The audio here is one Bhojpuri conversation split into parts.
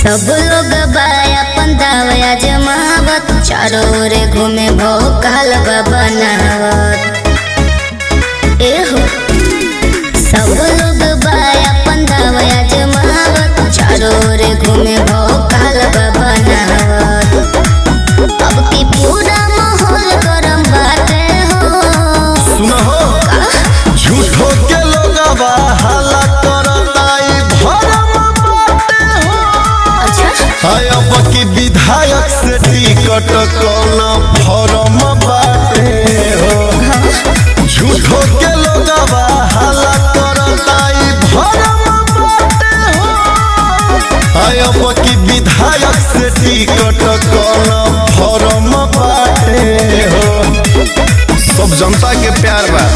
सब लोग बाया पंदावया जमावत चारों ओरे घूमे भोकाल बनावत एहो सब लोग बाया पंदावया जमावत चारों ओरे घूमे भोकाल बनावत अब की पूरा माहौल गरम बाटे हो सुनहो झूठो के लोगवा हाला करताई भरम बाटे हो अच्छा हाय अब की विधायक से टिकट कौन फॉर्म बाटे हो झूठो के लोगवा हाला करताई भरम बाटे हो हाय अब की विधायक से टिकट कौन फॉर्म बाटे हो सब जनता के प्यार बा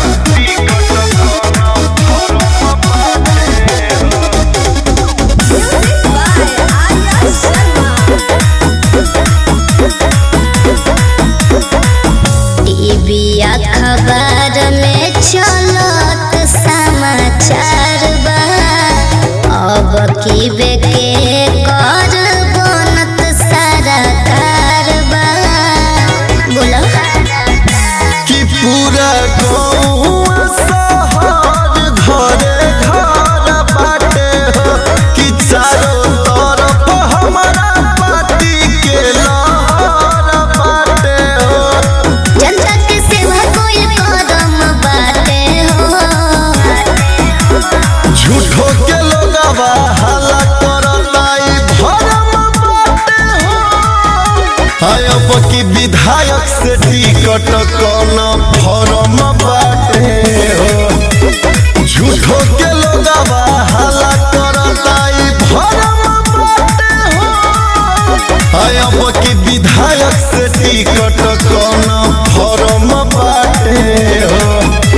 टीवी अखबार में चलत समाचार बा अब की बेके कर बनत सरकार बा बोलो कि पूरा गाँव शहर घरे घर बाटे हो कि चारों तरफ हमारा पार्टी के लहर बाटे हो जनता के सेवा कोई कदम बाटे हो झूठो के लोगवा हल्ला करताई भरम बाटे हो हाय अब की विधायक से टिकट कौन फॉर्म बाटे हो झूठो के लोगवा हल्ला करताई भरम बाटे हो हाय अब की विधायक से टिकट कौन फॉर्म बाटे हो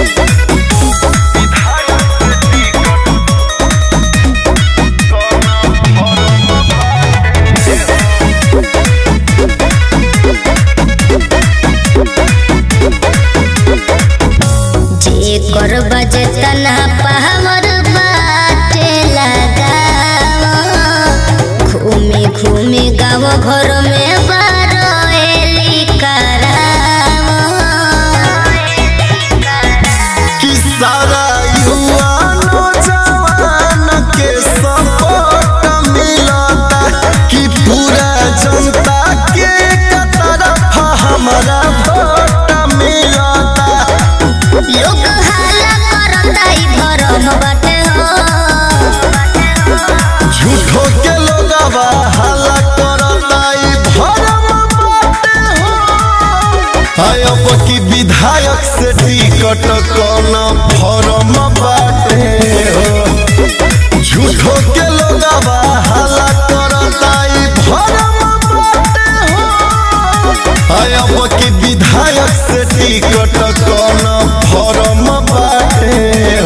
जे कर बजे तना पावर बाटे लगाव घूमे घूमे गाँव घर में बारोएली कराव कि सारा युवा नौजवान के सपोर्ट मिलता कि पूरा जनता के एक तरफ हमारा वोट मिलता लोग हाला करता ई भरम बाटे हो झूठो के लोगवा हल्ला करता ई भरम बाटे हो हाय अब की विधायक से टिकट कौन फॉर्म बाटे हो झूठो के लोगवा हल्ला करता ई भरम बाटे हो हाय अब की विधायक से टिकट कौन फॉर्म बाटे